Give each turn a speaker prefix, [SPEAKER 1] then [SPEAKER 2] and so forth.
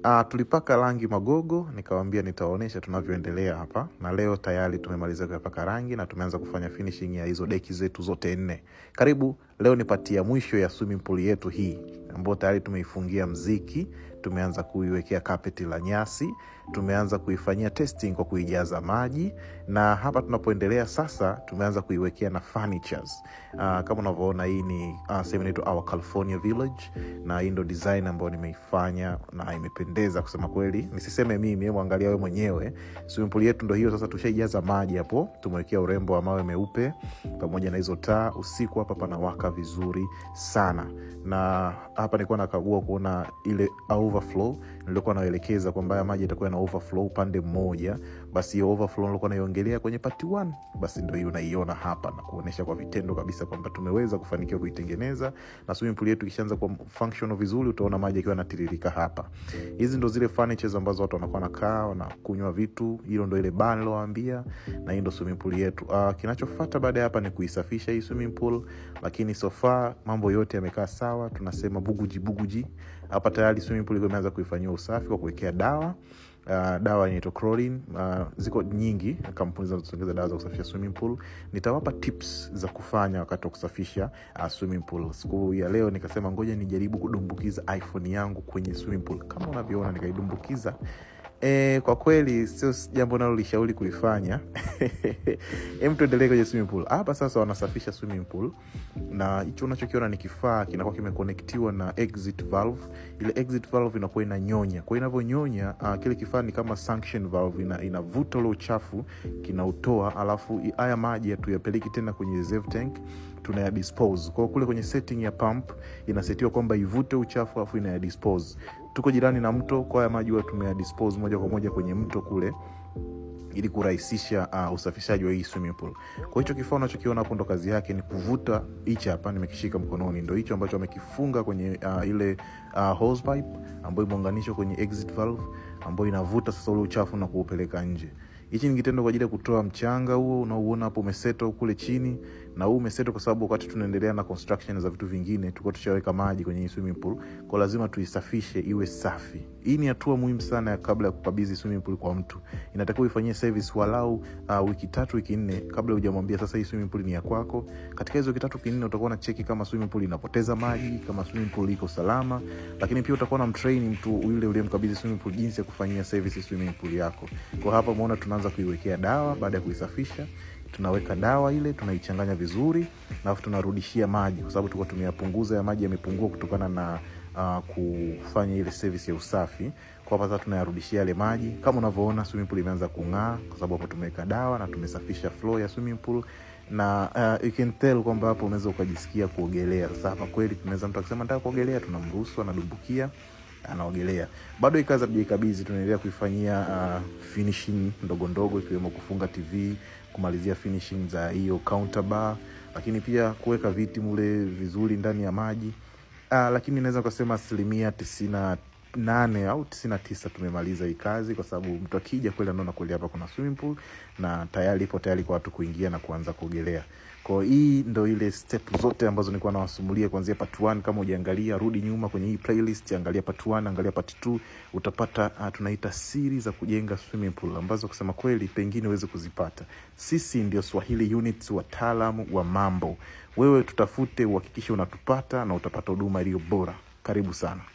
[SPEAKER 1] Uh, tulipaka rangi magogo, nikawambia nitawaonyesha tunavyoendelea hapa, na leo tayari tumemaliza kuyapaka rangi na tumeanza kufanya finishing ya hizo deki zetu zote nne. Karibu leo nipatia mwisho ya swimming pool yetu hii ambayo tayari tumeifungia mziki, tumeanza kuiwekea kapeti la nyasi, tumeanza kuifanyia testing kwa kuijaza maji, na hapa tunapoendelea sasa tumeanza kuiwekea na furnitures. Uh, kama unavyoona hii ni uh, sehemu inaitwa Our California Village, na hii ndo design ambayo nimeifanya na imependeza kusema kweli, nisiseme mimi, hebu angalia wewe mwenyewe. Swimming pool yetu ndo hiyo sasa, tushaijaza maji hapo, tumewekea urembo wa mawe meupe pamoja na hizo taa. Usiku hapa panawaka vizuri sana, na hapa nilikuwa nakagua kuona ile overflow nilikuwa naelekeza kwamba haya maji yatakuwa na overflow upande mmoja, basi hiyo overflow nilikuwa naiongelea kwenye part 1 basi ndo hiyo unaiona hapa na kuonyesha kwa vitendo kabisa kwamba tumeweza kufanikiwa kuitengeneza, na swimming pool yetu ikishaanza kuwa functional vizuri, utaona maji yakiwa yanatiririka hapa. Hizi ndo zile furnitures ambazo watu wanakuwa nakaa wanakunywa vitu, hilo ndo ile bar nilowaambia, na hii ndo swimming pool yetu. Uh, kinachofuata baada ya hapa ni kuisafisha hii swimming pool, lakini so far mambo yote yamekaa sawa, tunasema buguji buguji. Hapa tayari swimming pool imeanza kuifanyiwa usafi kwa kuwekea dawa Uh, dawa inaitwa chlorine. Uh, ziko nyingi kampuni zinazotengeza dawa za kusafisha swimming pool. Nitawapa tips za kufanya wakati wa kusafisha uh, swimming pool. Siku ya leo nikasema ngoja nijaribu kudumbukiza iPhone yangu kwenye swimming pool, kama unavyoona nikaidumbukiza. E, kwa kweli sio jambo nalolishauri kulifanya. Hem, tuendelee kwenye swimming pool. Hapa sasa wanasafisha swimming pool, na hicho unachokiona ni kifaa kinakuwa kimekonektiwa na exit valve. Ile exit valve inakuwa inanyonya, kwa inavyonyonya uh, kile kifaa ni kama suction valve, ina, inavuta ule uchafu kinautoa, alafu haya maji hatuyapeleki tena kwenye reserve tank tunayadispose kwao kule kwenye setting ya pump inasetiwa kwamba ivute uchafu alafu inayadispose tuko jirani na mto kwa haya maji huwa tumeyadispose moja kwa moja kwenye mto kule ili kurahisisha uh, usafishaji wa hii swimming pool. Kwa hicho kifaa unachokiona hapo ndo kazi yake ni kuvuta hichi hapa, nimekishika mkononi, ndo hicho ambacho amekifunga kwenye uh, ile uh, hose pipe ambayo imeunganishwa kwenye exit valve ambayo inavuta sasa ule uchafu na kuupeleka nje. Hichi ni kitendo kwa ajili ya kutoa mchanga huo unaouona hapo umeseto kule chini, na huu umeseto kwa sababu wakati tunaendelea na construction za vitu vingine tulikuwa tushaweka maji kwenye hii swimming pool, kwa lazima tuisafishe iwe safi. Hii ni hatua muhimu sana ya kabla ya kukabidhi swimming pool kwa mtu. Inatakiwa ifanyie service walau uh, wiki tatu wiki nne kabla hujamwambia sasa hii swimming pool ni ya kwako. Katika hizo wiki tatu wiki nne utakuwa na cheki kama swimming pool inapoteza maji, kama swimming pool iko salama, lakini pia utakuwa na mtrain mtu yule uliyemkabidhi swimming pool jinsi ya kufanyia service swimming pool yako. Kwa hapa umeona tunaanza kuiwekea dawa baada ya kuisafisha tunaweka dawa ile tunaichanganya vizuri alafu tunarudishia maji kwa sababu tulikuwa tumeyapunguza ya maji yamepungua kutokana na uh, kufanya ile service ya usafi kwa hapa sasa tunayarudishia yale maji kama unavyoona swimming pool imeanza kung'aa kwa sababu hapo tumeweka dawa na tumesafisha floor ya swimming pool na uh, you can tell kwamba hapo unaweza ukajisikia kuogelea sasa hapa kweli tunaweza mtu akisema nataka kuogelea tunamruhusu anadumbukia anaogelea bado hii kazi hatujaikabidhi tunaendelea kuifanyia uh, finishing ndogo ndogo ikiwemo kufunga tv kumalizia finishing za hiyo counter bar lakini pia kuweka viti mule vizuri ndani ya maji uh, lakini naweza ukasema asilimia tisina nane au tisini na tisa tumemaliza hii kazi kwa sababu mtu akija kweli anaona kweli hapa kuna swimming pool na tayari ipo tayari kwa watu kuingia na kuanza kuogelea kwa hii ndo ile step zote ambazo nilikuwa nawasumulia kuanzia part 1 kama ujaangalia rudi nyuma kwenye hii playlist angalia part 1 angalia part 2 utapata uh, tunaita siri za kujenga swimming pool ambazo kusema kweli pengine uweze kuzipata sisi ndio swahili units wataalamu wa mambo wewe tutafute uhakikishe unatupata na utapata huduma iliyo bora karibu sana